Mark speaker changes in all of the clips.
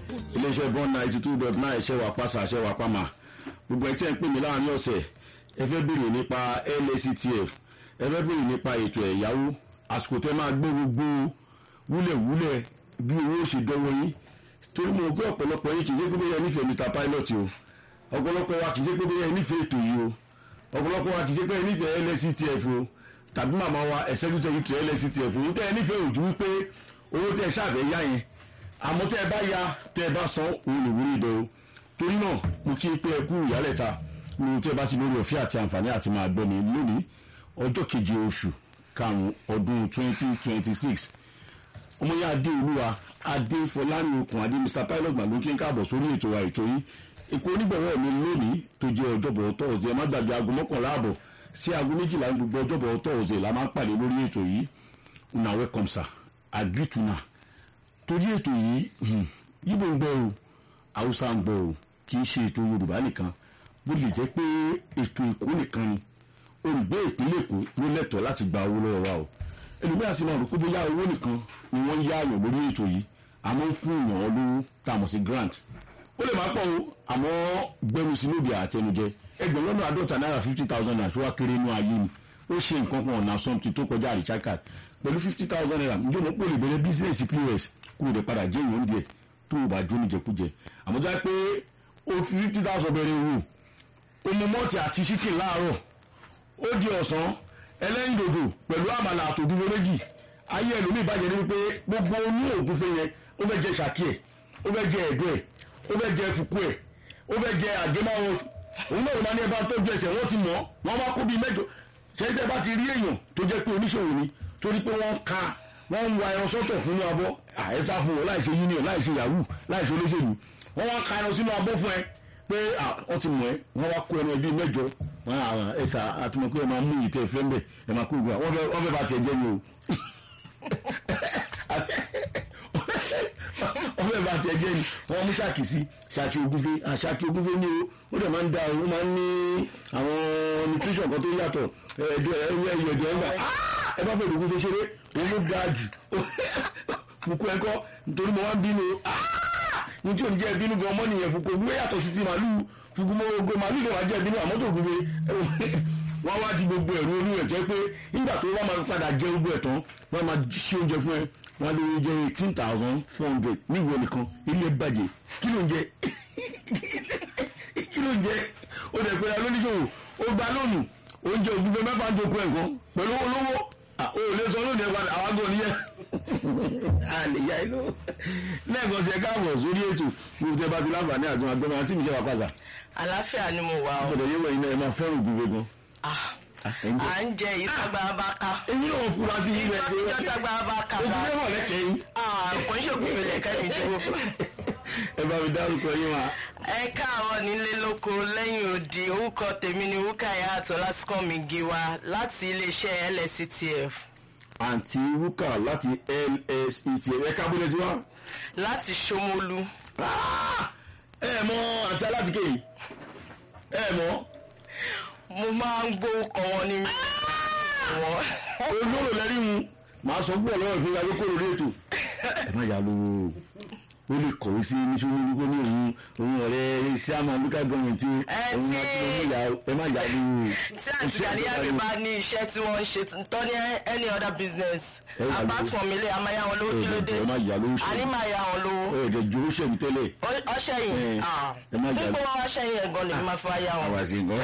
Speaker 1: iléeṣẹ́ bond ninety two dot nine ṣẹ́wà pàṣà ṣẹ́wà pàmà gbogbo ẹ̀ tí ẹ̀ ń pè mí láàrin ọ̀sẹ̀ ẹ fẹ́ béèrè nípa lactf ẹ fẹ́ béèrè nípa ètò ẹ̀yáwó àsìkò tẹ́ máa gbé gbogbo wúlẹ̀wúlẹ̀ bí owó ṣe dọ́wọ́ yín torí mo gbé ọ̀pọ̀lọpọ̀ yín kì í ṣe pé bóyá ẹ nífẹ̀ẹ́ mr pilot o ọ̀pọ̀lọpọ̀ wa kì í ṣe pé bóyá ẹ nífẹ̀ẹ́ ètò yìí o ọ̀pọ̀lọpọ̀ wa kì í ṣe pé ẹ nífẹ̀ẹ́ lactf o tàbí màmá wa executive to lactf o tẹ́ ẹ nífẹ̀ẹ́ òjú wípé owó tẹ́ ẹ ṣàfẹ́ yá yẹn àmọ́ tẹ́ ẹ bá ya tẹ́ ẹ bá san òun lè wúrí ìdọ̀ o torí náà mo kí pé ẹ kú ìyálẹ̀ta ní tẹ́ ẹ bá ti lórí ọ̀fẹ́ àti àǹfààní àti máa gbọ́ mi lónìí ọjọ́ keje oṣù karùn-ún ọdún twenty twenty six ọmọ yẹn adé olúwa adé fọlárin okùn adé mr pilot màlúkí ń káàbọ̀ sórí ètò wa ètò yìí èkó onígbọ̀wọ́ mi lónìí tó jẹ́ ọjọ́bọ̀ tọ́ọ̀sì ẹ má gbàgbé aago mọ́kànlá àbọ̀ sí aago méjìlá gbogbo ọjọ́bọ̀ tọ́ọ̀sì la máa ń pàdé lórí ètò yìí una welcome sir agree torí ètò yìí yíbo ń gbọ́ o haúsá ń gbọ́ o kì í ṣe ètò yorùbá nìkan bó lè jẹ́ pé ètò èkó nìkan ni olùgbé ìpínlẹ̀ èkó ló lẹ́tọ̀ọ́ láti gba owó lọ́wọ́ wa o ẹlòmíràn sì máa rò pé bóyá owó nìkan ni wọ́n ń yá àyàn lórí ètò yìí àmọ́ ń fún ìyàn lówó tá a mọ̀ sí grant ó lè máa pọ̀ o àmọ́ gbẹrù sí lóde àtẹnujẹ ẹgbẹ̀rún lọ́nà àádọ́ta náírà fifty thousand naira ṣó wá kéré inú ayé ni ó ṣe nǹkan kan ọ̀nà something tó kọjá àríṣáká pẹ̀lú fifty thousand naira ǹjẹ́ mo pè lè bẹ̀rẹ̀ bísíǹsì pos kó o lè padà jẹ́ ìyẹn díẹ̀ tó o bá jó níjẹkújẹ àmọ́ já pé o fi fifty thousand bẹ̀rẹ̀ wò o mu mọ́ọ̀tì àti ṣíkì láàárọ̀ ó di ọ̀sán ẹlẹ́yìn dòdò pẹ̀lú àmàlà àtòdúró méjì ayé ẹlòmíì bàjẹ́ ní wípé gbogbo oní ògúnfe yẹn ó fẹ́ jẹ ṣàkí ẹ̀ ó fẹ́ jẹ ẹ̀dọ́ ẹ̀ ó fẹ́ jẹ fùkú ẹ̀ ó fẹ́ jẹ àgémáwọ̀ òun náà wọ́n máa ní ẹbá tó ju ẹsẹ̀ wọ́n ti mọ̀ wọ́n wá kó bíi mẹ́jọ ṣẹ́yìn bá ti rí èèyàn tó jẹ́ pé oníṣòwò ni torí pé wọ́n ka wọ́n ń wa ẹran sọ́tọ̀ fún ní abọ́ àẹ́sà fún wọn láì ṣe union láì ṣe yahoo láì ṣe olóṣèlú wọ́n wá ka ẹran sínú abọ́ fún ẹ pé wọ́n ti mọ̀ ẹ́ wọ́n wá kó ẹran ẹbí mẹ́jọ ẹ̀sà àtúmọ̀ pé ẹ máa mú ìtẹ́ ìfẹ́ mbẹ̀ ẹ máa kó ìgbà wọ́n fẹ́ bá tiẹ̀ jẹ́ ni o wọ́n fẹ́ bá tiẹ̀ jẹ́ ni wọ́n mú ṣáàkì sí ṣáàkì ogúnfẹ́ ṣáàkì ogúnfẹ́ ni o ó dẹ̀ máa ń da ó máa ń ní àwọn nutrition kan tó yàtọ̀ ẹ̀ẹ́dẹ̀ ẹ̀yẹ ẹ̀yẹ̀dẹ̀ ẹ̀gbà ẹ bá fẹ́ ogúnfẹ́ ṣeré òun ló dáa jù fukú ẹ̀kọ́ nítorí mo wá ń bínú ní tí ò ní jẹ́ bínú gan ọmọ nìyẹn fukú ogúnfẹ́ yàtọ̀ sí ti màálù fukú mọ́ ogo màálù lè wá jẹ́ bínú àmọ́ tó ogúnfẹ́ wọ́n wá di gbogbo ẹ̀rú olú ẹ̀ jẹ́ pé nígbà tó wọ́n máa padà jẹ gbogbo ẹ̀ tán wọ́n máa ṣe oúnjẹ fún ẹ wọ́n lè jẹ eighteen thousand four hundred níwọ̀ nìkan ilé bàjẹ́ kí ló ń jẹ kí ló ń jẹ ó dẹ̀ pé alóníṣòwò ó gba lónìí oúnjẹ ògùnfẹ́ mẹ́fà ń dokun ẹ̀kan pẹ̀lú olówó ó lè sọ lónìí ẹ̀ padà àwọn àgọ́ nìyẹn àlèyá inú lẹ́ẹ̀kan sí ẹ káàbọ̀ sórí ètò gbogbo tẹ bá ti láǹfààní àti wọn agbẹ́mọ àti ìṣẹ́ wa pàṣà.
Speaker 2: àlàáfíà ni mo wà o.
Speaker 1: ọ̀dọ̀ yẹ́wọ̀ iná ẹ máa fẹ́ràn ògùnfẹ́ gan.
Speaker 2: à ń jẹ ìtagbà bá ká.
Speaker 1: èyí náà fura sí ilé ẹgbẹ́
Speaker 2: ìjọ tagbà bá ká.
Speaker 1: ògùnfẹ́ wọ̀ lẹ́kẹ̀ẹ́ yín.
Speaker 2: kò ń ṣògùnfẹ́ lẹ́kẹ́ mi dúró.
Speaker 1: ẹ bá mi dárúkọ yín wa.
Speaker 2: ẹ káàárọ̀ nílé lóko lẹ́yìn odi orúkọ tèmi ni wúkàyà àtọ́lásíkọ́mi giwa láti iléeṣẹ́ lsctf
Speaker 1: àǹtí rúkà láti lset ẹ̀ka bó lè ti wá.
Speaker 2: láti ṣómólú.
Speaker 1: ẹ mọ àǹtí alátìké yìí ẹ mọ.
Speaker 2: mo máa ń gbórúkọ wọn ní mi.
Speaker 1: olóró lẹ́rí mu màá sọ púpọ̀ lọ́wọ́ ìfúnra ló kó lórí ètò. ẹ má yà lówó ó lè kọ̀wé sí níṣòwò wípé ní òun òun ọ̀rẹ́ sáàmù local government òun àti ọmọ ìyá ẹ má yà lówó.
Speaker 2: tí àǹtí àdíyàgbé bá ní iṣẹ́ tí wọ́n ń ṣe tọ́ ní any other business apart from ilé a máa yá wọn lówó kí ló dé
Speaker 1: ẹ má yà lówó
Speaker 2: a ní máa yá wọn lówó.
Speaker 1: ẹ ẹ̀dẹ̀ ju owó ṣẹ̀mí tẹ́lẹ̀.
Speaker 2: ọṣẹ yìí
Speaker 1: ẹ má yà
Speaker 2: fún pé wọn wá ṣẹyìn ẹ̀gàn lè máa fi wá yá wọn.
Speaker 1: àwa sí nǹkan.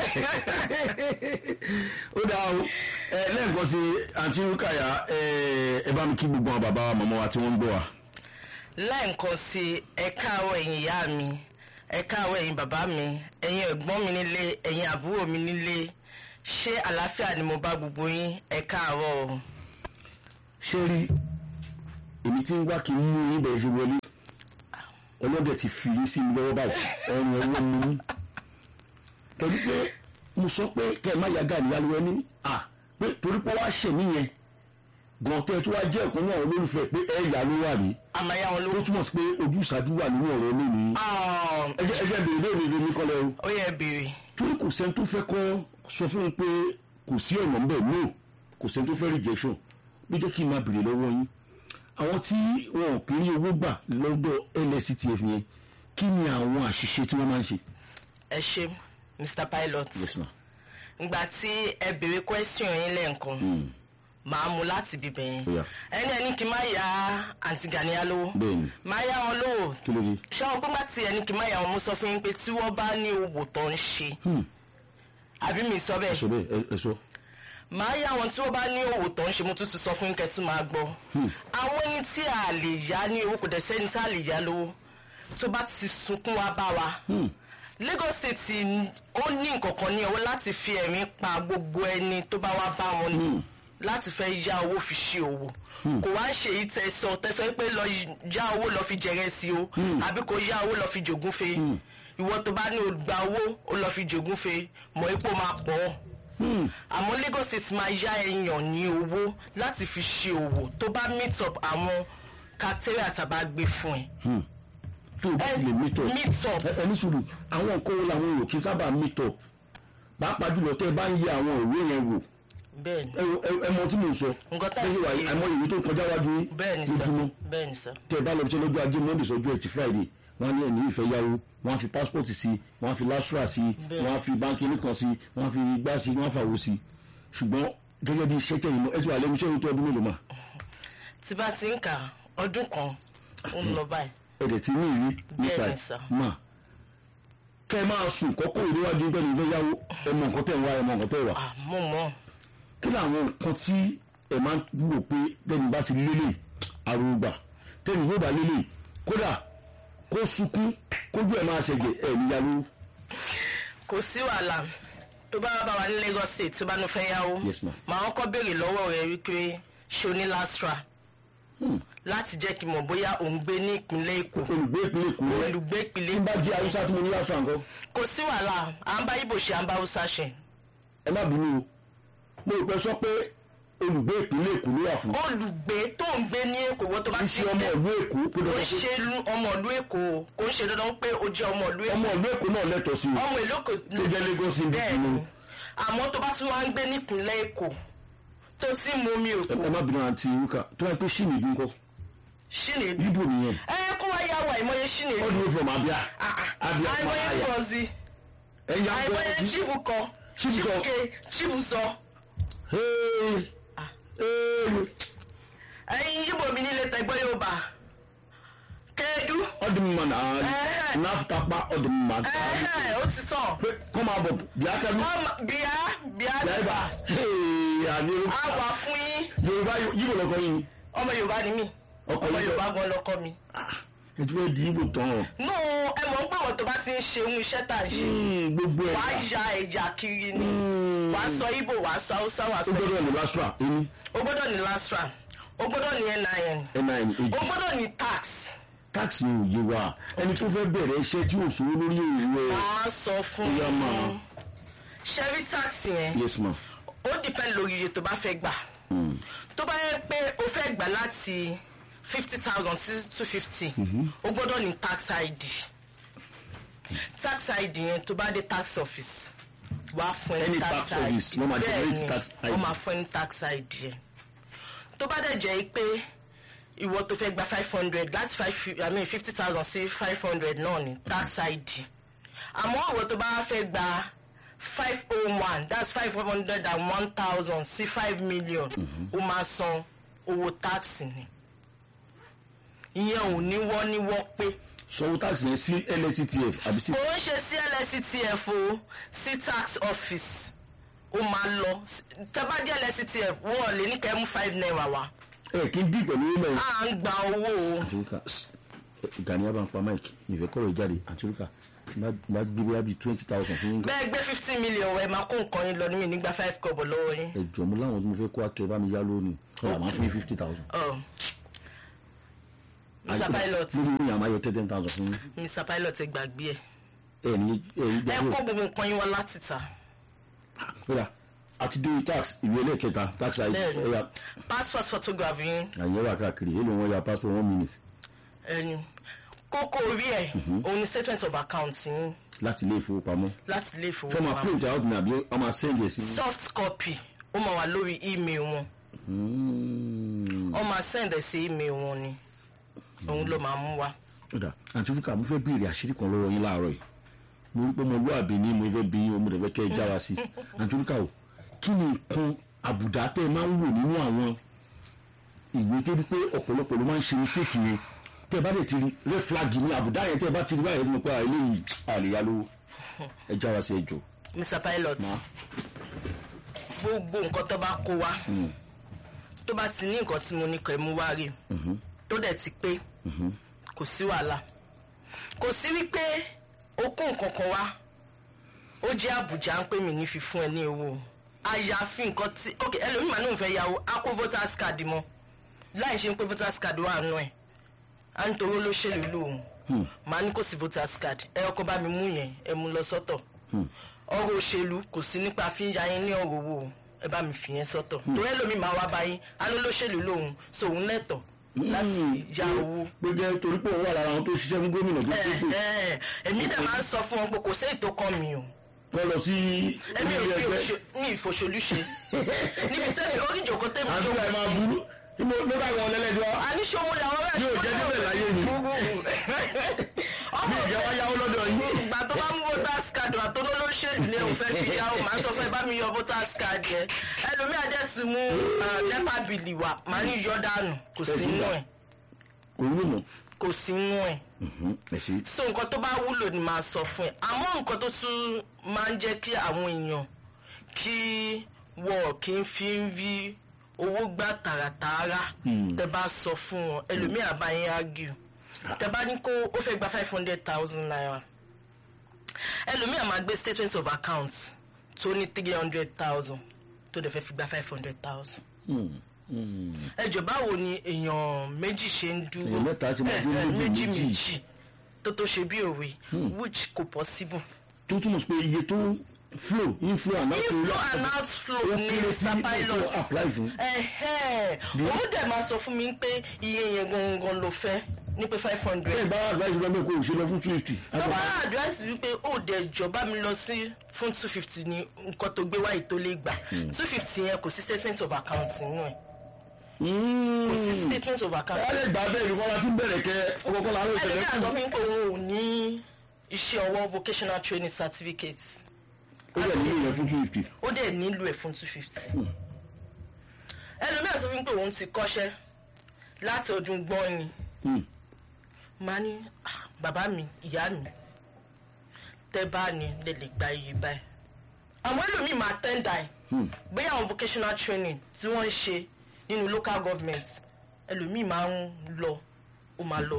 Speaker 1: ó dáa o ẹ lẹ́ẹ̀kan sí àǹtí rúkàyà ẹ bá mi kí gbogbo àwọn bàbá wa màmá wa tí wọ́n ń gbọ́ wa
Speaker 2: lẹ́ẹ̀kan sí ẹ káàárọ̀ ẹ̀yin ìyá mi ẹ káàárọ̀ ẹ̀yin bàbá mi ẹ̀yin ẹ̀gbọ́n mi nílé ẹ̀yin àbúrò mi nílé ṣé àlàáfíà ni mo bá gbogbo yín ẹ káàárọ̀ o.
Speaker 1: ṣé rí èmi tí ń wá kí n mú yín bẹ̀rẹ̀ ṣe wọlé ọlọ́dẹ ti fi yín sí mi lọ́wọ́ báyìí ọrùn ọwọ́ mi ní. torí pé mo sọ pé kẹ́ ẹ má ya gàdí yálùwẹ́ ní à pé torí pé wàá ṣẹ̀ níyẹn gan tẹ́ tó wá jẹ́ ẹ̀kọ́ náà olólùfẹ́ pé ẹ yà ló wà ní.
Speaker 2: àmàyà wọn
Speaker 1: tó
Speaker 2: lówó.
Speaker 1: túmọ̀ sí pé ojú ìṣáájú wà nínú ọ̀rọ̀ lónìí. ẹ jẹ́ ẹ jẹ́ bèrè lóòrè lómi kọ́lẹ́ o.
Speaker 2: ó yẹ béèrè.
Speaker 1: torí kò sẹ́ni tó fẹ́ kọ́ sọ fún un pé kò sí ọ̀nà ńbẹ̀ no kò sẹ́ni tó fẹ́ rejection bí jẹ́ kí n máa bèrè lọ́wọ́ yín àwọn tí wọn ò kí ní owó gbà lọ́dọ̀ lsctf yẹn kí ni àwọn àṣìṣe tí wọ́n máa ń ṣe.
Speaker 2: ẹ ṣe mr pilot
Speaker 1: yes ma.
Speaker 2: ngbà tí ẹ béèrè question yín lẹ́ẹ̀kan
Speaker 1: Mm.
Speaker 2: màá mú láti bíbẹ̀ yẹn
Speaker 1: Ó yá.
Speaker 2: ẹni ẹni kì í má ya àǹtí Gàníyà lówó
Speaker 1: bẹ́ẹ̀ni
Speaker 2: máa yá wọn lówó
Speaker 1: kí ló dé.
Speaker 2: ṣé wọn pé má ti ẹni kì í má yá wọn mo sọ fún yín pé tí wọ́n bá ní owó tó ń ṣe
Speaker 1: Hmm.
Speaker 2: àbí mi sọ
Speaker 1: ẹ
Speaker 2: bẹ́ẹ̀
Speaker 1: sọ bẹ́ẹ̀ ẹ- ẹ sọ.
Speaker 2: máa yá wọn tí wọ́n bá ní owó tó ń ṣe mo tún ti sọ fún yín kẹ́tù máa gbọ́ àwọn ẹni tí a lè yá ní owó kò dẹ̀ sẹ́ni tí a lè yá lówó tó bá ti sunkún wá bá wa
Speaker 1: Hmm.
Speaker 2: Lagos State n- ó ní nǹkan kan ní ọwọ́ láti fi ẹ̀mí pa gbogbo ẹni tó bá wá bá wọn ní
Speaker 1: Hmm.
Speaker 2: láti fẹ́ yá owó fi ṣe òwò kò wá ń ṣe èyí tẹ̀sán tẹ̀sán pé lọ yá owó lọ fi jẹrẹ sí o àbí kò yá owó lọ fi jògún fe ìwọ tó bá ní o gba owó o lọ fi jògún fe mọ̀ ipò máa pọ̀ ọ́
Speaker 1: Hmm.
Speaker 2: àmọ́ Lagos State máa yá èèyàn ní owó láti fi ṣe òwò tó bá meet up àwọn kátẹ́rì àtàbá gbé fún ẹ.
Speaker 1: Hmm. tó o bá ti lè meet up.
Speaker 2: meet up
Speaker 1: ẹ ẹ ní sùúrù àwọn nǹkan wo làwọn èrò kí n sábà meet up pàápàá jùlọ tẹ́ ẹ bá ń yẹ àwọn ìwé yẹn wò
Speaker 2: bẹ́ẹ̀ ni
Speaker 1: ẹ wo- ẹ- ẹ mọ tí mò ń sọ
Speaker 2: Nǹkan tá à ń
Speaker 1: Lẹ́yìn
Speaker 2: sọ
Speaker 1: wàyí,
Speaker 2: yìí.
Speaker 1: àmọ́ ìwé tó ń kọjá wájú yín
Speaker 2: bẹ́ẹ̀ ni sà
Speaker 1: lójúmọ́
Speaker 2: bẹ́ẹ̀ ni sà.
Speaker 1: tẹ́ ẹ bá lọ bí iṣẹ́ lọ́jọ́ ajé monday sọ́jọ́ ẹtì friday wọ́n á ní ẹni ìfẹ́ yáwó wọ́n á fi passport sí wọ́n á fi lastra sí
Speaker 2: Bẹ́ẹ̀.
Speaker 1: wọ́n á fi báńkì nìkan sí wọ́n á fi igbá sí wọ́n á fàwọ́ sí ṣùgbọ́n gẹ́gẹ́ bí iṣẹ́ tẹ̀yìn mọ́ ẹ ti wà lẹ́nu iṣẹ́ tó ọdún mélòó mà
Speaker 2: tí bá ti ń kà ọdún kan ó ń lọ báyìí
Speaker 1: ẹ̀dẹ̀ tí ní ìrí nípa
Speaker 2: Bẹ́ẹ̀ ni
Speaker 1: ẹ̀
Speaker 2: sà.
Speaker 1: mà kẹ́ ẹ máa sùn kọ́kọ́ ìdíwájú pẹ̀lú ìfẹ́ yáwó ẹ mọ nǹkan tẹ̀ ń wá ẹ mọ nǹkan tẹ̀ wà
Speaker 2: Ah, mo mọ̀
Speaker 1: kí làwọn nǹkan tí ẹ máa ń wò pé tẹ́ni bá ti lélẹ̀ àrùgbà tẹ́ni yóò bá lélẹ̀ kódà kó sunkún kójú ẹ̀ máa ṣẹ̀jẹ̀ ẹ̀ níyàwó.
Speaker 2: kò sí wàhálà tó bá bá wa ní Lagos State tó bá nu fẹ́ yáwó
Speaker 1: Yes, ma'am.
Speaker 2: màá kọ́kọ́ béèrè lọ́wọ́ rẹ̀ wípé ṣo ní lastra
Speaker 1: Hmm.
Speaker 2: láti jẹ́ kí n mọ̀ bóyá òun gbé ní ìpínlẹ̀ Èkó
Speaker 1: olùgbé ìpínlẹ̀ èkó rẹ̀
Speaker 2: olùgbé
Speaker 1: tí
Speaker 2: ìpínlẹ̀
Speaker 1: n bá jẹ́ haúsá tí mo ní láṣọ àǹkọ́
Speaker 2: kò sí wàhálà à ń bá Ìgbò ṣe à ń bá Haúsá ṣe
Speaker 1: ẹ má bínú o mo rò pé sọ pé olùgbé ìpínlẹ̀ èkó ló wà fún
Speaker 2: olùgbé tó ń gbé ní Èkó wọ́n tó bá
Speaker 1: kí
Speaker 2: ti
Speaker 1: ṣe ọmọ
Speaker 2: dé
Speaker 1: ìlú èkó pé
Speaker 2: kò ń
Speaker 1: dandan pé
Speaker 2: ṣe lu- ọmọ ìlú Èkó kò ń ṣe dandan pé o jẹ́ ọmọ ìlú Èkó
Speaker 1: ọmọ ìlú èkó náà lẹ́tọ̀ọ́ sí i
Speaker 2: ọmọ ìlú Èkó
Speaker 1: Tó jẹ́ Lagos State
Speaker 2: bẹ́ẹ̀
Speaker 1: ni.
Speaker 2: ni àmọ́ tó bá tún wá ń gbé nípìnlẹ̀ Èkó tó sì mú omi
Speaker 1: ẹ
Speaker 2: Èkó
Speaker 1: ẹ má bínú àǹtí wúkà tó wáyé pé ṣìnì ìdún kọ́
Speaker 2: Chinedu
Speaker 1: ibo nìyẹn
Speaker 2: ẹ kó wá yà wá àìmọye Chinedu
Speaker 1: all the way from abia abia
Speaker 2: àìmọye
Speaker 1: fàáyà
Speaker 2: Ngozi
Speaker 1: ẹ̀yà
Speaker 2: àìmọye
Speaker 1: gbọ́
Speaker 2: Chibukọ
Speaker 1: Chibukọ.
Speaker 2: Chibuke Chibuzọ
Speaker 1: Hey, hey.
Speaker 2: ẹ̀yin Yíbò mi nílé tẹgbẹ́ Yorùbá Kẹ́ẹ́dú
Speaker 1: ọ dị mma na
Speaker 2: Ehe.
Speaker 1: n'afụtakpa ọ dị mma
Speaker 2: ẹ̀hẹ́ ó ti tàn
Speaker 1: Pe- kọma bụ bịa aka mi
Speaker 2: ọmọ bíá bíá
Speaker 1: bịa ebe
Speaker 2: bíbá
Speaker 1: a Hey, adịrị
Speaker 2: á wà fún yín
Speaker 1: yorùbá yíbo lọkọ yìí
Speaker 2: ọmọ Yorùbá ni mí
Speaker 1: Ọkọ
Speaker 2: ọmọ
Speaker 1: Ìgbò.
Speaker 2: Yorùbá gan lọkọ mi.
Speaker 1: ẹtú ẹ di yíbo tán ọ
Speaker 2: nù ẹ mọ̀ ń pàwọ̀ tó bá ti ń ṣe ohun iṣẹ́ tá à ń ṣe
Speaker 1: Hmm, gbogbo ẹ
Speaker 2: wàá ya ẹ̀yà kiri ni
Speaker 1: Hmm.
Speaker 2: wàá sọ Ìgbò wàá sọ Haúsá wàá
Speaker 1: ó
Speaker 2: sọ
Speaker 1: gbọ́dọ̀ ní lásùrà ẹni
Speaker 2: o gbọ́dọ̀ ní lastra o gbọ́dọ̀ ní NIN
Speaker 1: nin
Speaker 2: o
Speaker 1: èjì
Speaker 2: gbọ́dọ̀ ní tax
Speaker 1: táàkì ní òye wa ẹni tó fẹ́ bẹ̀rẹ̀ iṣẹ́ tí ò sówó lórí òwe
Speaker 2: wàá sọ fún
Speaker 1: Ìyá ma.
Speaker 2: ṣẹ́rí tax yẹn
Speaker 1: yes ma
Speaker 2: ó depend lórí iye tó bá fẹ́ gbà
Speaker 1: Hmm.
Speaker 2: tó bá yẹ pé o fẹ́ gbà láti fifty thousand sí two fifty o gbọ́dọ̀ ní tax ID tax ID yẹn tó bá dé tax office wàá fún ẹ
Speaker 1: Any
Speaker 2: ní
Speaker 1: tax
Speaker 2: tax
Speaker 1: office
Speaker 2: ID
Speaker 1: ló máa
Speaker 2: bẹ́ẹ̀
Speaker 1: generate
Speaker 2: ni
Speaker 1: tax ID.
Speaker 2: wọ́n máa fún ẹ ní tax ID yẹn tó bá dẹ̀ jẹ́ pé ìwọ tó fẹ́ gba five hundred láti five i mean fifty thousand sí five hundred náà ní tax ID àmọ́ ìwọ tó bá fẹ́ gba five oh one that's five hundred and one thousand sí five million ó máa san owó tax ni ìyẹn ò ní wọ́n ní wọ́n pé
Speaker 1: sanwó táàkì yẹn sí lsctf àbí sí
Speaker 2: kò ń ṣe sí lsctf o sí tax office ó máa lọ tẹ́bá dé lsctf wọ́n lè ní kẹ́ mú five naira wá
Speaker 1: ẹ kí n dì pẹ̀lú ilẹ̀ yìí.
Speaker 2: à ń gba owó o
Speaker 1: àtúrúkà gani abá ń pa mike ìfẹ́ kọ́rọ̀ ìjáde àtúrúkà má gbé bóyá bíi twenty thousand fún yín gan.
Speaker 2: bẹ́ẹ̀ gbé fifteen million wẹ̀ máa kó nǹkan yín lọ ní mi nígbà five kọ́bọ̀ lọ́wọ́ yín.
Speaker 1: ẹ jọ mú láwọn tí mo fẹ́ kó akẹ́ bá mi yá lónìí ọ̀rọ̀ àmọ́ fún yín fifty thousand.
Speaker 2: Oh. Mr. Pilot
Speaker 1: lórí mi àmọ́ ayọ̀ ten thousand fún yín.
Speaker 2: Mr. Pilot ẹ gbàgbé ẹ
Speaker 1: ẹ ní ẹ ní
Speaker 2: ẹ
Speaker 1: gbàgbé
Speaker 2: kó gbogbo nǹkan yín wá láti ta
Speaker 1: kódà àti dé tax ìwé ẹlẹ́kẹta tax id
Speaker 2: Bẹ́ẹ̀ni.
Speaker 1: ẹ̀yà
Speaker 2: passport photograph yín
Speaker 1: àyẹ̀wò wà káàkiri èlò wọn ya passport one minute
Speaker 2: ẹni kókó orí ẹ òun ni statement of account yín
Speaker 1: láti ilé ìfowópamọ́.
Speaker 2: láti ilé
Speaker 1: ṣé ọmọ
Speaker 2: ìfowópamọ́
Speaker 1: print out ní àbí ọmọ send ẹ̀ sí.
Speaker 2: soft copy ó máa wà lórí email wọn
Speaker 1: Hmm.
Speaker 2: wọ́n máa sẹ́ǹdẹ̀ sí email wọn ni òun ló máa mú wa.
Speaker 1: ọ̀dà àǹtí fúnkà mo fẹ́ béèrè àṣírí kan lọ́wọ́ yín láàárọ̀ yìí mo rí pé mo lú àbí ní mo fẹ́ bí yín o mo dẹ̀ fẹ́ kẹ́ ẹ já wa sí àǹtí fúnkà o kí ni nǹkan àbùdá tẹ́ ẹ máa ń wò nínú àwọn ìwé tó di pé ọ̀pọ̀lọpọ̀ ló máa ń ṣe mistake yẹn tẹ́ ẹ bá dẹ̀ ti rí red flag ní àbùdá yẹn tẹ́ ẹ bá ti rí báyìí ẹ ti mọ̀ pé eléyìí àlèyá lówó ẹ já wa sí ẹ jọ.
Speaker 2: Mr Pilot gbogbo nǹkan tó bá kó wa tó bá ti ní nǹkan tí mo ní kọ́ ẹ mú wá rí tó dẹ̀ ti pé kò sí wàhálà kò sí wípé ó kó nǹkan kan wá ó jẹ́ àbùjá ń pè mí ní fífún ẹ ní owó àyàfi nǹkan tí ok ẹlòmíì màá ní òun fẹ́ yàwó á kó voters card mọ́ láì ṣe ń pé voters card wà nù ẹ̀ à ń torí olóṣèlú lòun màá ní kò sí voters card ẹ ọkọ bá mi mú yẹn ẹ mú lọ sọ́tọ̀ ọ̀rọ̀ òṣèlú kò sí nípa fi ń ya yín ní ọ̀rọ̀ owó ẹ bá mi fi yẹn sọ́tọ̀ torí ẹlòmíì máa wá báyìí á ló lóṣèlú lòun sòun lẹ́tọ̀ láti ya owó
Speaker 1: pé jẹ́ torí pé òun wà lára àwọn tó ṣiṣẹ́ fún gómìnà tó tó tó
Speaker 2: ẹ ẹ èmi dẹ̀ máa ń sọ fún wọn pé kò sí ètò kan mi o
Speaker 1: kọ́ lọ sí
Speaker 2: èmi ò
Speaker 1: ilé
Speaker 2: fi
Speaker 1: ẹgbẹ́
Speaker 2: òṣè- ní ìfòṣèlú ṣe níbi tẹ́lẹ̀ orí ìjòkó tẹ́mi
Speaker 1: àti
Speaker 2: jókòó
Speaker 1: ẹ̀ máa
Speaker 2: sí
Speaker 1: burú níbo ló bá wọn lẹ́lẹ́jọ́
Speaker 2: àníṣòwò làwọn rẹ̀
Speaker 1: Yóò jẹ́ níbẹ̀ láyé ni.
Speaker 2: ọmọ
Speaker 1: ní ìjẹ́ wá yáwó lọ́dọ̀ yín
Speaker 2: ìgbà tó bá mú voters card wà tó lólóṣèlú ni òun fẹ́ fi yàwó màá sọ fún ẹ bá mi yọ voters card yẹn ẹlòmíà dẹ̀ ti mú nepa bìlì wà màá ní yọ dànù kò sí inú ẹ̀
Speaker 1: kò wúlò mọ́
Speaker 2: kò sí inú ẹ̀
Speaker 1: ẹ ṣe
Speaker 2: so nǹkan tó bá wúlò ni màá sọ fún ẹ àmọ́ nǹkan tó tún máa ń jẹ́ kí àwọn èèyàn kí wọ́n kì í fi ń rí owó gbà tààràtààrà tẹ bá sọ fún wọn ẹlòmíà bá yín argue tẹ bá ní kó ó fẹ́ gba five hundred thousand naira ẹlòmíà máa gbé statement of account tó ní three hundred thousand tó dẹ̀ fẹ́ fi gba five hundred thousand ẹjọ báwo ni èèyàn méjì ṣe ń dúró
Speaker 1: Èèyàn mẹ́ta ti máa
Speaker 2: Eh,
Speaker 1: dúró
Speaker 2: eh,
Speaker 1: méjì
Speaker 2: méjì
Speaker 1: méjì.
Speaker 2: méjì tó tó ṣe bí òwe which kò possible.
Speaker 1: tó túmọ̀ sí pé iye tó ń flow inflow and outflow
Speaker 2: inflow
Speaker 1: yàtọ̀.
Speaker 2: and outflow
Speaker 1: ó
Speaker 2: ni
Speaker 1: kéré sí
Speaker 2: mr
Speaker 1: ètò
Speaker 2: pilot
Speaker 1: apply fún.
Speaker 2: ẹ̀hẹ́n òun dẹ̀ máa sọ fún mi pé iye yẹn gangan ló fẹ́ ní pé five
Speaker 1: bẹ́ẹ̀
Speaker 2: hundred
Speaker 1: bá advice lọ́mọ kó o ṣe lọ fún two fifty.
Speaker 2: tó bá advice wípé ó dẹ̀ jọba mi lọ sí fún two fifty ní nǹkan tó gbé wáyé tó lè gbà two fifty yẹn kò sí statement of account nínú ẹ̀ kò sí statement of account
Speaker 1: ẹ lè gbà bẹ́ẹ̀ ìfọwọ́ la ti ń bẹ̀rẹ̀ kẹ́ ọkọ̀ọ̀kọ̀ la ń
Speaker 2: ẹlẹ́ni
Speaker 1: ṣẹlẹ̀
Speaker 2: àgbọ̀
Speaker 1: kù.
Speaker 2: fún mi pé òun ò ní iṣẹ́ ọwọ́ vocational training certificate
Speaker 1: ó yẹ nílò yẹn fún two fifty.
Speaker 2: ó dẹ̀ nílò ẹ̀ fún two fifty. ẹlòmíràn sọ fún mi pé òun ti kọ́ṣẹ́ láti ọdún gbọ́n ni màá ní "Ah, bàbá mi ìyá mi tẹ́ bá ní lè lè gba iye báyìí. àwọn ẹlòmíì máa tẹ́ndà ẹ̀ bóyá àwọn vocational training tí wọ́n ń ṣe nínú local government ẹlòmíì máa ń lọ ó máa lọ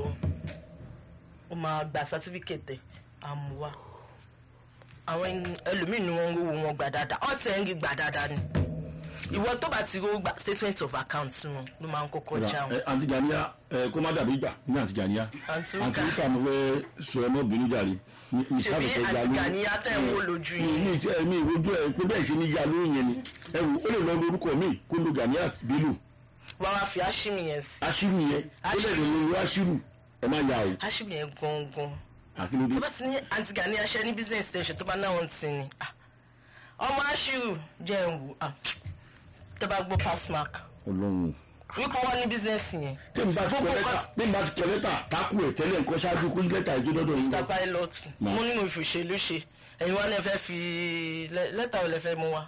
Speaker 2: ó máa gba certificate ẹ̀ àmúwá àwọn ẹni- ẹlòmíì ni wọ́n ń rówó wọn gbà dáadáa ọ̀sẹ̀ ń rí gbà dáadáa ni ìwọ tó bá ti rówó gbà statement of account wọn ló máa ń kọ́kọ́ jáwọn.
Speaker 1: ẹ àǹtí Gàníyà ẹ kó má dàbí ìgbà ní àǹtí Gàníyà.
Speaker 2: Àǹtí
Speaker 1: àǹtí
Speaker 2: Rúkà.
Speaker 1: Rúkà mo fẹ́ sọ ẹ mọ́ bínú jàre. ní
Speaker 2: ṣèbí
Speaker 1: ìsáfẹ́fẹ́ ya
Speaker 2: àti
Speaker 1: lórí.
Speaker 2: Gàníyà tẹ̀ ń wò lójú
Speaker 1: mi
Speaker 2: yìí.
Speaker 1: mi tí mi ìrojú ẹ pé bẹ́ẹ̀ ṣe ní ya lórí yẹn ni ẹ wò ó lè lọ lórúkọ mi kó lo Gàníyà Bello
Speaker 2: wàá wá fi áṣímì yẹn sí.
Speaker 1: aṣírù yẹn ó lè lọ lórí aṣírù ẹ má ya o
Speaker 2: áṣímì yẹn gangan.
Speaker 1: àkínúdé.
Speaker 2: tó bá ti ní àǹtí Gàníyà ṣe ní business station tó bá náwọn ti ní. ah, ọmọ áṣírù jẹ́ ń wò ah, tó bá gbọ́ pass mark
Speaker 1: Ọlọ́run
Speaker 2: wípé wọ́n ní business yẹn.
Speaker 1: tí n bá ti kọ
Speaker 2: Gbogbo
Speaker 1: lẹ́tà
Speaker 2: nǹkan-
Speaker 1: tí n bá ti kọ lẹ́tà tákù ẹ̀ tẹ́lẹ̀ nǹkan ṣáájú kó lẹ́tà ìjọ dọ́dọ̀ yín
Speaker 2: Mr
Speaker 1: lọ.
Speaker 2: Pilot
Speaker 1: Ma.
Speaker 2: mo ní mo fi òṣèlú ṣe ẹ̀yin wá lè fẹ́ fi lẹ́- lẹ́tà ò lè fẹ́ mú wa.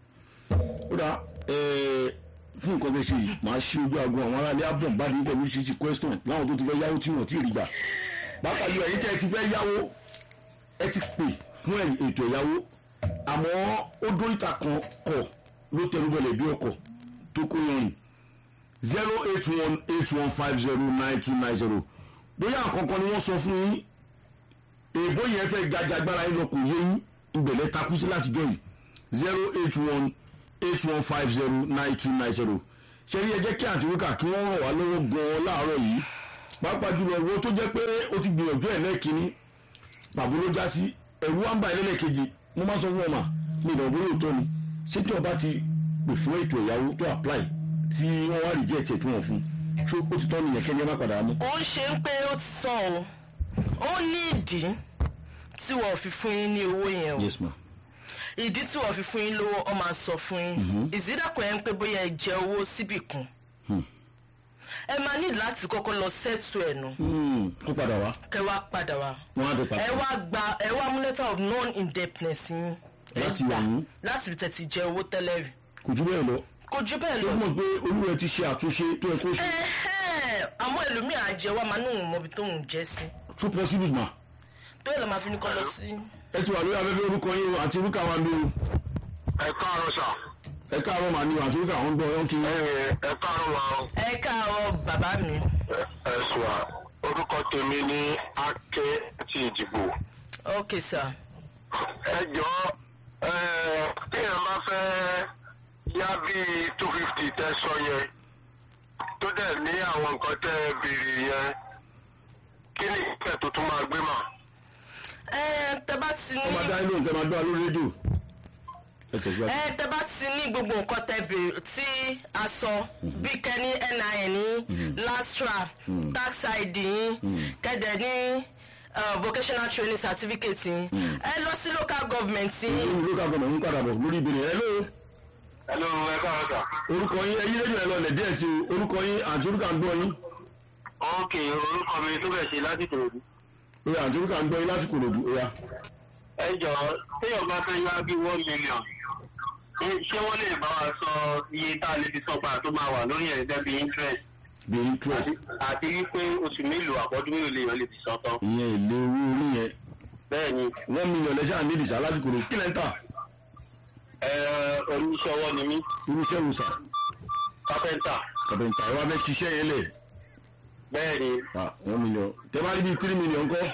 Speaker 1: ó dà ẹ fún nǹkan bẹ́ẹ̀ ṣe yìí màá ṣí ojú aago àwọn aráàlú abdul bá ní pẹ̀lú ṣíṣí question láwọn tó ti fẹ́ yáwó tí wọ́n ti rí gbà bákan yóò ẹ̀yin tẹ́ ẹ ti fẹ́ yáwó ẹ ti pè fún ẹ̀- ètò ẹ̀yáwó àmọ́ ó dóríta kan kọ̀ ló tẹnubọlẹ̀ bí ọkọ̀ tó kó yanrìn zero eight one eight one five zero nine two nine zero bóyá àkọ́kọ́ ni wọ́n sọ fún yín èèbó yẹn fẹ́ gajagbára yín lọ kò yé yín ìgbẹ̀lẹ̀ takú sí látijọ́ yìí zero eight one eight one five zero nine two nine zero ṣe rí ẹ jẹ́ kí àǹtí wíkà kí wọ́n ràn wá lọ́wọ́ gan-an láàárọ̀ yìí pàápàá jùlọ owó tó jẹ́ pé ó ti gbìyànjú ẹ̀ lẹ́ẹ̀kínní pàbó ló já sí ẹ̀rú wá ń bà ẹlẹ́ẹ̀kejì mo máa sọ fún ọmọ mi ìdàgbò bó lóòótọ́ ni ṣé tí ọba ti pè fún ètò ìyàwó tó apply tí wọ́n wá reject ẹ̀ tí wọ́n fún ṣó ó ti tọ́ nìyẹn kẹ́ni ẹ má padà mú.
Speaker 2: ó ń ṣe ń pé ó ti sàn o ó ní ìdí tí wọ́n fi fún yín ní owó yẹn o
Speaker 1: yes ma
Speaker 2: ìdí tí wọ́n fi fún yín lówó ọ máa sọ fún yín ìsídàkọ̀ yẹn ń pé bóyá ẹ jẹ owó síbì kan ẹ máa ní láti kọ́kọ́ lọ sẹ́tù ẹ̀ nù
Speaker 1: Hmm, kó padà wá
Speaker 2: kẹ́ wá padà wá
Speaker 1: wọn á dé padà
Speaker 2: ẹ wá gba ẹ wá mú letter of non-indebtedness yín ẹ
Speaker 1: Láti
Speaker 2: gbà
Speaker 1: wà yín?
Speaker 2: láti fi tẹ̀tí jẹ owó tẹ́lẹ̀ rí
Speaker 1: kò jù bẹ́ẹ̀ lọ
Speaker 2: kò jù bẹ́ẹ̀
Speaker 1: tó
Speaker 2: lọ
Speaker 1: mọ̀ pé olúwa ti ṣe àtúnṣe tó yẹ kó ṣe
Speaker 2: Ẹ̀hẹ́n, àmọ́ ẹlòmíì àjẹ wa máa ní òun mọbi tóun jẹ́ sí
Speaker 1: two possibles ma
Speaker 2: tó yẹ lọ máa fi ní kọ́ lọ sí.
Speaker 1: ẹ ti wà lórí afẹ́fẹ́ orúkọ yín o àti orúkọ àwọn mi o
Speaker 3: ẹ káàárọ̀ sà
Speaker 1: ẹ káàárọ̀ màá ní o àti orúkọ àwọn gbọ́ ọ̀yọ́ kí
Speaker 3: ẹ ẹ káàárọ̀ wa o
Speaker 2: ẹ káàárọ̀ bàbá mi
Speaker 3: ẹ sùn à orúkọ tèmi ní Aké ti ìdìbò
Speaker 2: ok sir
Speaker 3: ẹ jọ ẹ téèyàn bá fẹ́ yá bíi two fifty tẹ́ sọ yẹn tó dẹ̀ ní àwọn nǹkan tẹ́ ẹ béèrè yẹn kí ni ìpẹ́ tó tún máa gbé mà.
Speaker 2: ẹ tẹ bá ti
Speaker 1: ọmọ
Speaker 2: ní
Speaker 1: adá inú nǹkan máa gbọ́ lórí rédíò ẹ tẹ̀síwájú.
Speaker 2: ẹ tẹ bá ti ní gbogbo nǹkan tẹ béèrè tí a sọ bí kẹ́ni NIN yín lastra tax ID yín kẹ́dẹ̀ ní uh, vocational training certificate yín ẹ lọ sí local government yín
Speaker 1: ìlú local government ń padà bọ̀ lórí ìbéèrè ẹ lóo
Speaker 3: hello ẹ káàárọ̀ sà.
Speaker 1: orúkọ yín ẹyí rédíò ẹ lọ lẹ̀ díẹ̀ sí o orúkọ yín àti orúkọ àgbọ̀ yín
Speaker 3: ok orúkọ mi tó bẹ̀ ṣe láti tòròdú.
Speaker 1: oya àti orúkọ àgbọ̀ yín lásìkò lòdù oya
Speaker 3: ẹ jọ téèyàn bá fẹ́ yá bí one million ṣé- ṣé wọ́n lè bá wa sọ iye tá a lè fi sọ́gbà tó máa wà lórí ẹ̀ gẹ́gẹ́ bí interest
Speaker 1: bí interest
Speaker 3: àti- àti wípé oṣù mélòó àbọ̀dún mélòó lèèyàn lè fi sọ tán.
Speaker 1: ìyẹn èlé owó orí yẹn
Speaker 3: bẹ́ẹ̀ ni
Speaker 1: one million lẹ́sẹ̀ àní ìdìsá lásìkò lòdù kílẹ̀ ń tà
Speaker 3: ẹ, oníṣẹ́ ọwọ́ ni mí
Speaker 1: irúṣẹ́ wò sà
Speaker 3: kápẹ́ńtà
Speaker 1: kàbẹ̀ǹtà ẹ wá fẹ́ ṣiṣẹ́ yẹn lẹ̀
Speaker 3: bẹ́ẹ̀ ni
Speaker 1: ah one million tẹ bá rí bíi three million kọ́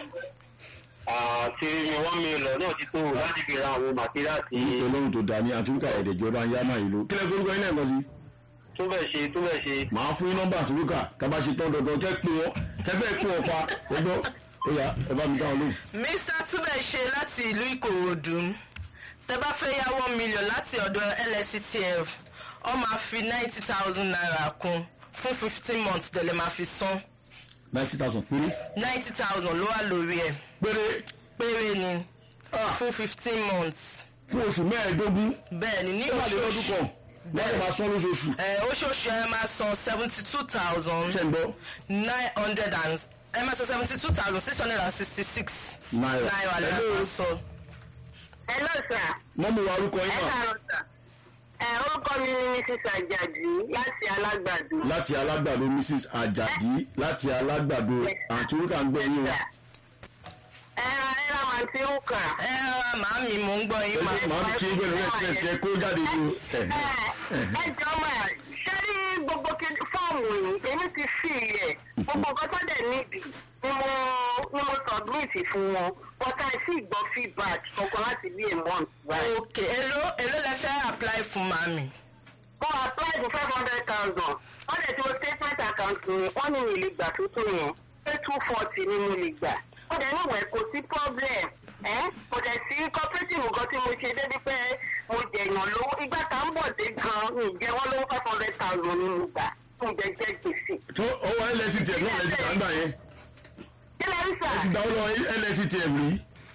Speaker 3: àti one million náà ti tó láti fi ra àwọn màtíríà tí
Speaker 1: orúkọ lóhùn tó dání àti orúkọ ẹ̀ẹ́dẹ̀jọba ń yá máa yìí ló kílẹ̀ kórúkọ yín lẹ́ẹ̀kan sí
Speaker 3: túbẹ̀ ṣe túbẹ̀ ṣe
Speaker 1: màá fún yín nọ́mbà àti orúkọ kábà ṣe tán dandan kẹ́ pé wọ́n kẹ́ fẹ́ pé wọ́n pa ẹgbọ́ oya ẹ bá mi dáhùn lóhùn.
Speaker 2: mr túbẹ̀ ṣe láti ìlú ìkòròdú tẹ bá fẹ́ yá one million láti ọ̀dọ̀ lsctf ọ máa fi ninety thousand naira kún fún fifteen months tẹ̀lé máa fi san
Speaker 1: ninety thousand péré
Speaker 2: ninety thousand ló wà lórí ẹ̀
Speaker 1: péré
Speaker 2: péré ni
Speaker 1: Ah.
Speaker 2: fún fifteen months
Speaker 1: fún oṣù mẹ́ẹ̀ẹ́dógún
Speaker 2: bẹ́ẹ̀ ni ní
Speaker 1: ó wà lé lọ́dún kan lọ́dún máa sán lóṣooṣù
Speaker 2: ẹ oṣooṣù ẹ máa san seventy two thousand
Speaker 1: ṣe ń gbọ́
Speaker 2: nine hundred and ẹ máa san seventy two thousand six hundred and sixty six
Speaker 1: náírà
Speaker 2: náírà lè
Speaker 1: Hello.
Speaker 2: máa san.
Speaker 4: Hello sir.
Speaker 1: mọ́mú wa orúkọ
Speaker 4: Ẹ
Speaker 1: yín mà
Speaker 4: káàárọ̀ sir. Ẹ orúkọ mi ni Mrs. Ajadi láti Alágbàdo.
Speaker 1: láti alágbàdo mrs ajadi láti alágbàdo àti orúkọ à ń gbọ́ yín o
Speaker 4: Ẹ ra ẹ ra màá ti ń kà.
Speaker 2: ẹ rárá màámi mò ń gbọ́ yín
Speaker 1: ẹ
Speaker 2: mà.
Speaker 1: màá ní kí gbẹ̀rù rẹ̀ tiẹ̀ tiẹ̀ kó jáde ní o.
Speaker 4: Ẹ ẹ jọ mà ṣé rí gbogbo kí- fọ́ọ̀mù yìí èmi ti fi ẹ̀ gbogbo nǹkan tó dẹ̀ níbi ni mo ni mo submit fún wọn but I sì gbọ́ feedback kankan láti bí a month báyìí.
Speaker 2: ok èló èló lẹ fẹ́ apply fún màámi.
Speaker 4: mo apply for five hundred thousand wọ́n dẹ̀ tí mo statement account mi wọ́n ní mi lè gbà tó tó yẹn pé two forty ni mo lè gbà wọ́n dẹ̀ níwẹ̀ kò sí problem ẹ́ kò dẹ̀ sí cooperative nǹkan tí mo ṣe débi pé mo jẹ̀yàn lówó ìgbà tá ń bọ̀ dé gan mi jẹ́ wọ́n lówó five hundred thousand ni mo gbà mo jẹ jẹ gbèsè.
Speaker 1: tó ọwọ́ lsctf náà lẹ ti gbà ń gbà yẹn
Speaker 4: kí ló ń sà?
Speaker 1: ẹ ti gbà ó lọ lsctf rí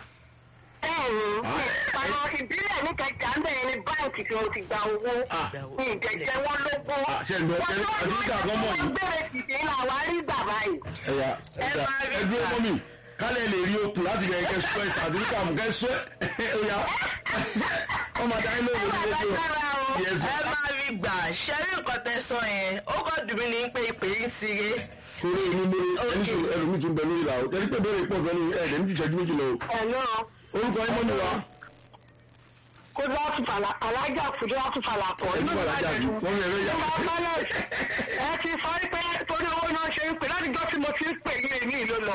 Speaker 4: bẹ́ẹ̀ni ọ̀nà ìbílẹ̀ ní kẹjà ń bẹ̀rẹ̀ ní báǹkì tí mo ti gba owó
Speaker 1: Ah.
Speaker 4: mi ìjẹ̀jẹ̀ wọn lógó.
Speaker 1: Ah, ṣé ń gbọ́?
Speaker 4: wọ́n
Speaker 1: Ẹ-
Speaker 4: tó
Speaker 1: àti nígbà kan mọ̀
Speaker 4: wọ́n
Speaker 1: yìí.
Speaker 4: gbére tìṣe ní àwa rí bàbá yìí.
Speaker 1: ẹ̀yà
Speaker 2: Ẹ
Speaker 1: ẹ̀yà
Speaker 2: máa rí
Speaker 1: ẹ dúró
Speaker 2: gbà.
Speaker 1: mọ́ mi kálẹ̀ lè rí okùn láti yẹ kẹ́ sọ ẹ̀sà àti nípa àmú kẹ́ sọ ẹ̀ ọ̀yà ọmọ àdáyé ló wò ní
Speaker 4: Ẹ
Speaker 1: rédíò
Speaker 4: máa lágbára o.
Speaker 1: yes
Speaker 2: ẹ máa rí gbà ṣẹ́rí nǹkan tẹ sọ yẹn ó kọ́ dùn mí ní pé ìpè yín ti ré.
Speaker 1: torí inú mi ẹni sọ ẹlòmíì tún bẹ lórí la o ẹni pé bẹ́ẹ̀ pọ̀ fẹ́ ní ẹ̀ẹ́dẹ̀ ní ìṣẹ́jú méjì lọ o
Speaker 4: Ẹ̀lọ́
Speaker 1: orúkọ yín mọ́ mi wá
Speaker 4: kó láti fàlà alájà fúdú láti fàlà pọ̀.
Speaker 1: ẹni wà lájà bí wọ́n mi ẹ̀rọ yá
Speaker 4: Ẹ ti sọ pé torí owó náà ṣe ń pè láti jọ́ tí mo ti ń pè ní èmi ìlú lọ.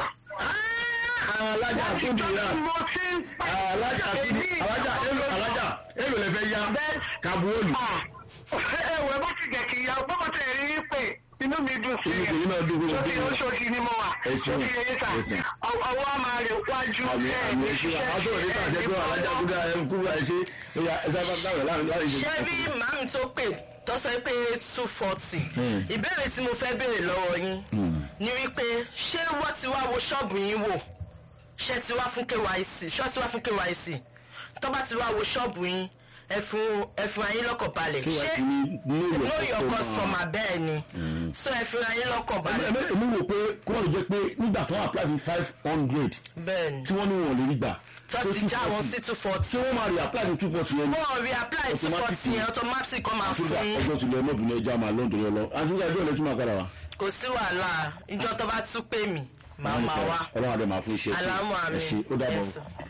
Speaker 1: alájà
Speaker 4: Láti
Speaker 1: àtúndì
Speaker 4: jọ́
Speaker 1: yá
Speaker 4: tí mo ti ń pè
Speaker 1: alájà àtúndì alájà èlò alájà èlò lẹ fẹ́ yá
Speaker 4: Bẹ́ẹ̀.
Speaker 1: kabuolu
Speaker 4: ẹ̀wẹ̀ bá ti jẹ́ kí ìyá ọgbọ́n tẹ̀ rí i pé inú mi dùn sí
Speaker 1: inú tèmi náà dùn gbogbo
Speaker 4: sókè
Speaker 1: bí wọn.
Speaker 4: oṣooṣì ni mo wà
Speaker 1: Ẹ ṣeun.
Speaker 4: sókè eyín sà
Speaker 1: Yes, ma'am.
Speaker 4: ọwọ́ a máa rè wájú
Speaker 1: àmì àmì ẹṣin àbátò ní káàṣẹ pé alájà àtúndì ẹ kú àìṣe ẹyà ẹsẹ bá dáwọ láàrin láàrin ìṣe.
Speaker 2: ṣé bí màámi tó pè tó sọ pé two forty
Speaker 1: Hmm.
Speaker 2: ìbéèrè tí mo fẹ́ béèrè lọ́wọ́ yín ni wípé ṣé wọ́n ti wá wo ṣọ́ọ̀bù yín wò ṣé ti wá fún kyc ṣọ́ ti wá fún kyc tó bá ti wá wo ṣọ́ọ̀bù yín ẹ fún ẹ fún ayé lọ́kàn balẹ̀
Speaker 1: kí wàá
Speaker 2: ṣé
Speaker 1: ti ní know your
Speaker 2: know your
Speaker 1: customer.
Speaker 2: customer bẹ́ẹ̀ ni so ẹ fún ayé lọ́kàn balẹ̀
Speaker 1: Èmi- èmi wò pé kó wọ́n lè jẹ́ pé nígbà tó wọ́n apply fún five hundred
Speaker 2: bẹ́ẹ̀ ni
Speaker 1: tí wọ́n ní wọn ò lè rí gbà
Speaker 2: tó
Speaker 1: pé
Speaker 2: ti já wọn
Speaker 1: 240.
Speaker 2: sí two forty
Speaker 1: tí wọ́n máa rí apply fún two forty yẹn ní
Speaker 2: wọ́n rí apply two
Speaker 1: Automatic
Speaker 2: forty
Speaker 1: ni.
Speaker 2: yẹn automatic kọ́ máa
Speaker 1: àtúndà
Speaker 2: fún
Speaker 1: ọjọ́ tilẹ̀ ọmọbìnrin ẹja máa lọ́n torí ọlọ́ àti nígbà ẹjọ́ ìlẹ́tí máa padà wá.
Speaker 2: kò sí wàhálà ìjọ tó bá tún pè mí màá máa wá
Speaker 1: ọlọ́run àdé máa fún iṣẹ́ tí
Speaker 2: alámọ̀ àmì
Speaker 1: ẹ ṣe ó dàbọ̀.
Speaker 2: Yes, sir.